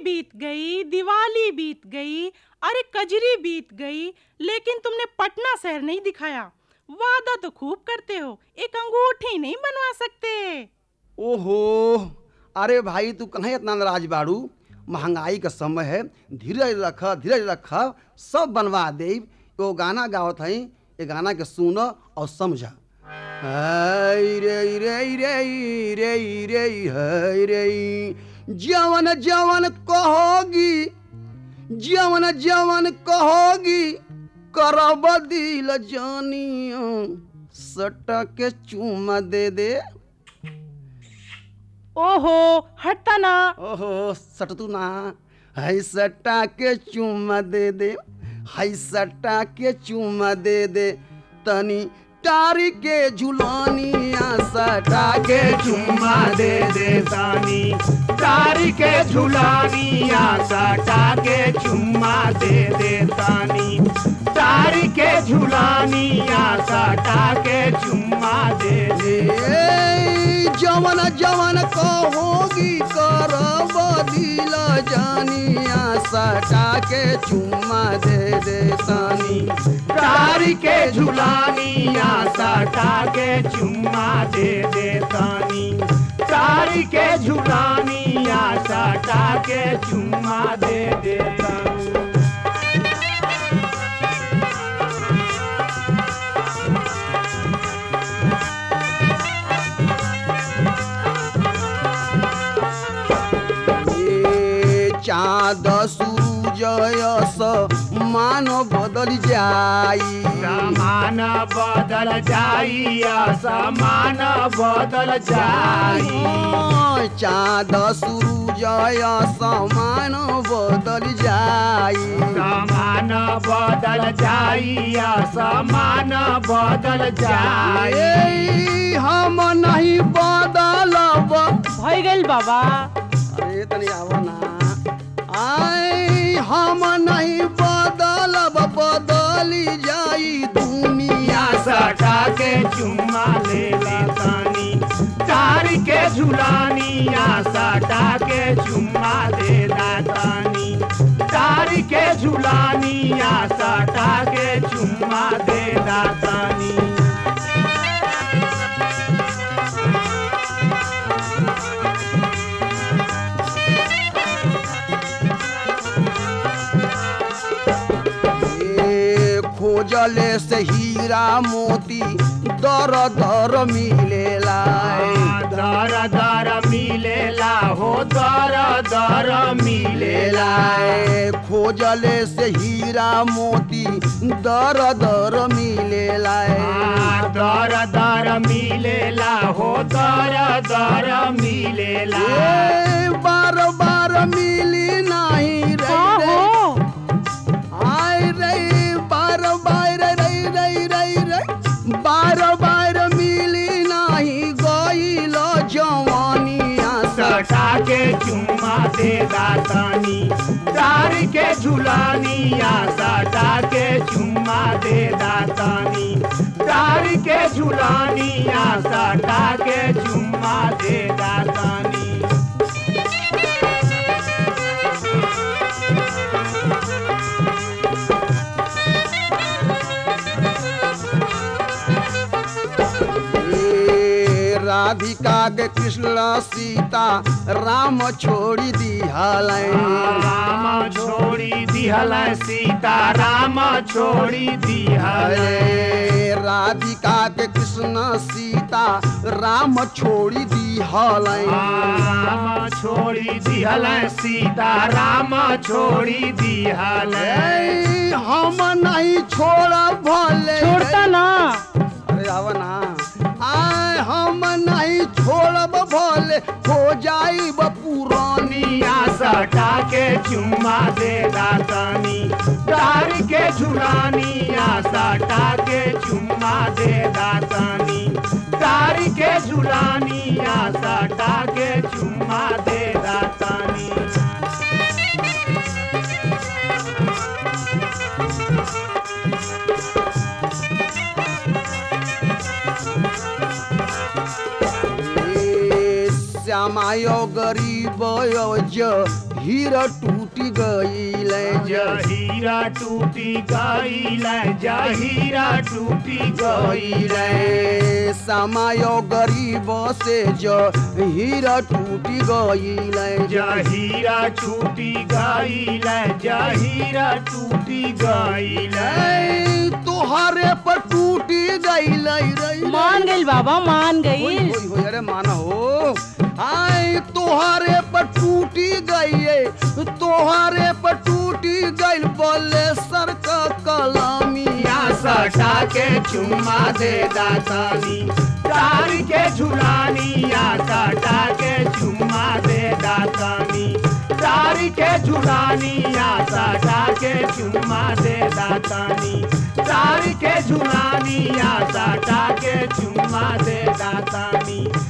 बीत गई दिवाली बीत गई अरे कजरी बीत गई लेकिन तुमने पटना शहर नहीं दिखाया वादा तो खूब करते हो एक अंगूठी नहीं बनवा सकते ओहो अरे भाई तू कहाँ इतना नाराज बाड़ू महंगाई का समय है धीरज रख धीरज रख सब बनवा दे एगो गाना गावत हई ये गाना के सुन और समझ हाय रे रे रे रे रे हाय रे जवन जवन कहोगी जवन जवन कहोगी करब दिल जानियो सटा के चूमा दे दे ओहो हटता ना ओहो सटतू ना हाय सटा के चूमा दे दे हाय सटा के चूमा दे दे तनी टारी के झुलानिया सटा के चुम्मा दे दे तानी तारी के झुलानिया सटा के चुम्मा दे दे तानी तारी के झुलानिया सटा के चुम्मा दे दे ए, जवन जवन कहोगी करब दिल जानिया सटा के चुम्मा दे दे तनी तारी के झुलानिया सटा के चुम्मा दे दे तानी तारी के झुलानिया सटा के चुम्मा दे दे तानी ए चाँद सूरजयस मान बदल जाई समान बदल जाई समान बदल जाई चाँद सूरजयस मान बदल जाई समान बदल जाई समान बदल जाई ए, हम नहीं बदलब भय गइल बाबा अरे तनी आवा ना आए हम नहीं बदलब बदली जाई दुनिया सटा के चुम्मा ले ले तानी तार के झुलानिया सटा के चुम्मा दे दातानी तार के झुलानिया सटा के चुम्मा दे दातानी ए, खोजले से हीरा मोती दर दर मिलेला दर दर मिलेला हो दर दर मिलेला ए, खोजले से हीरा मोती दर दर मिलेला आ, दर दर मिलेला हो दर दर मिलेला ए, बार बार मिली नहीं का रे हो आय रे बार बार रे रे रे रे बार बार मिली नहीं गईल जवानिया सटा के चुम्मा दे दातानी तार के झुलानिया सटा के चुम्मा दे दातानी तार के झुलानिया सटा के चुम्मा दे दातानी ए, राधिका के कृष्ण सीता राम छोड़ी दिहल राम छोड़ी दिहल सीता राम छोड़ी दिहल अरे राधिका के कृष्ण सीता राम छोड़ी दिहल राम छोड़ी दिहल सीता राम छोड़ी दिहल ए, हम नहीं छोड़ भले छोड़ता ना अरे आवा ना आय हम नहीं छोड़ब भले हो जाइब पुरानी दुनिया सटा के चुम्मा दे दातानी तार के झुलानिया सटा के चुम्मा दे दातानी तार के झुलानिया सटा के चुम्मा दे दातानी ए, श्यामायो गरीब ज हीरा टूटी गईल जहीरा टूटी गईल जहीरा टूटी गईल गईल समय गरीब से जो हीरा टूटी गईल जहीरा छूटी गईल जहीरा टूटी गईल ऐ, तोहरे पर टूटी गईल रे मान गई बाबा मान होई, गई होई, होई, अरे माना हो आय तोहरे पर टूटी गई तोहरे पर टूटी गई बोले सर का कलामिया या सटा के चुम्मा दे दातानी तार के झुलानी या सटा के चुम्मा दे दातानी तार के झुलानी या सटा के चुम्मा दे दातानी तार के झुलानी या सटा के चुम्मा दे दातानी